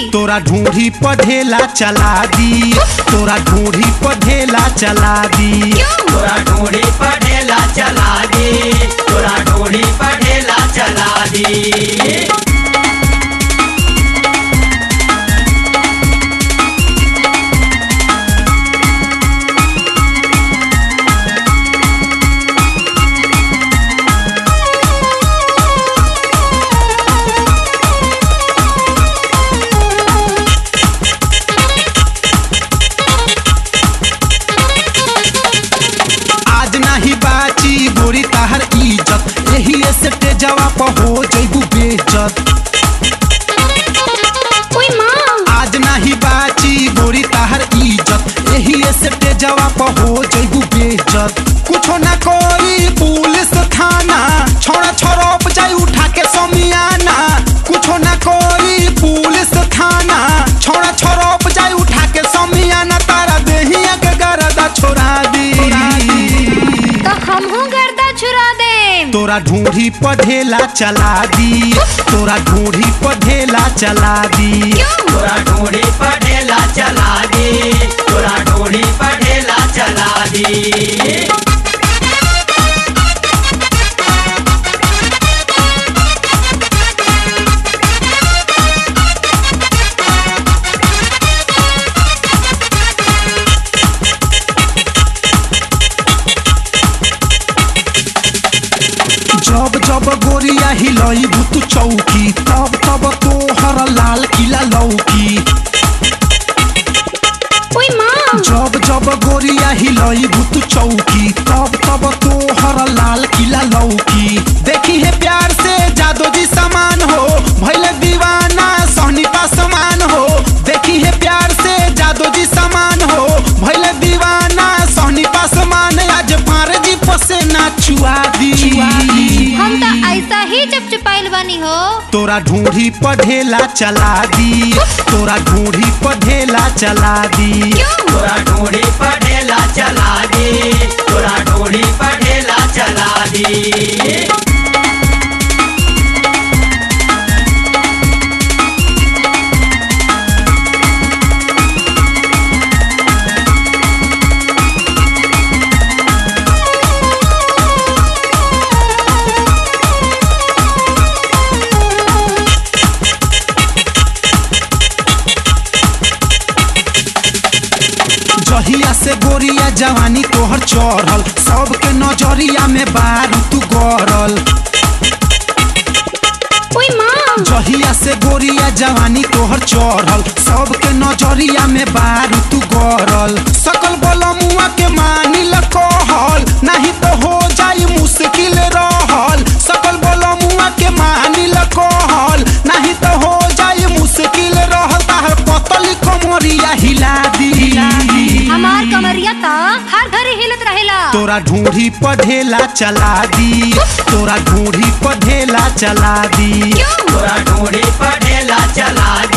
तोरा ढूंढी पढ़ेला चला दी तोरा ढूंढी पढ़ेला चला दी तोरा ढूंढी पढ़ेला चला दी तोरा ढूंढी पढ़ेला चला दी आज नाही बाची गोरी ताहर इज्जत यही से तेजवा पर हो जइबू बेइज्जत ओए माँ आज नाही बाची गोरी ताहर इज्जत यही से तेजवा पर हो जइबू बेइज्जत कुछो ना कोई पुलिस थाना छोड़ा छोड़प जाई उठा के समियाना कुछो ना कोई पुलिस थाना छोड़ा छोड़प जाई उठा के समियाना तारा देहिया के गरदा छोड़ा दी तो हमहू गर्दा छुरा दे तोरा ढूंढी पढ़ेला चला दी तोरा ढूंढी पढ़ेला चला दी तोरा ढूंढी पढ़ेला चला दी तोरा ढूंढी पढ़ेला चला दी जब जब गोरिया हिलई भूत चौकी तब तब तोहर लाल किला लौकी ओए माँ जब जब गोरिया हिलई भूत चौकी तब तब तोहर लाल किला लौकी देखी है प्यार से जादो जी समान हो भैले दीवाना सहनी का समान हो देखी है प्यार से जादो जी समान हो भैले दीवाना सहनी का समान आज फार जी पसे ना छुआ दी हम तो ऐसा ही चपचपाइल बनी हो तोरा ढूंढी पढ़ेला चला दी तोरा ढूंढी पढ़ेला चला दी तोरा ढूंढी पढ़ेला चला दी तोरा ढूंढी पढ़ेला चला दी जहिया से गोरिया जवानी तोहर चढ़ल सबके नजरिया में बारू तू गरल ओए माँ जहिया से गोरिया जवानी तोहर चढ़ल सबके नजरिया में बारू तू गरल सकल बलमुआ के मानिल कहल नहीं तो हो जाई मुश्किल रहल सकल बलमुआ के मानिल कहल नहीं तो हो जाई मुश्किल रहल ताहर पतली कमरिया हिला दी हमार कमरिया तो हर घड़ी हिलत रहेला तोरा ढूंढी पढ़ेला चला दी तोरा ढूंढी पढ़ेला चला दी तोरा ढूंढी पढ़ेला चला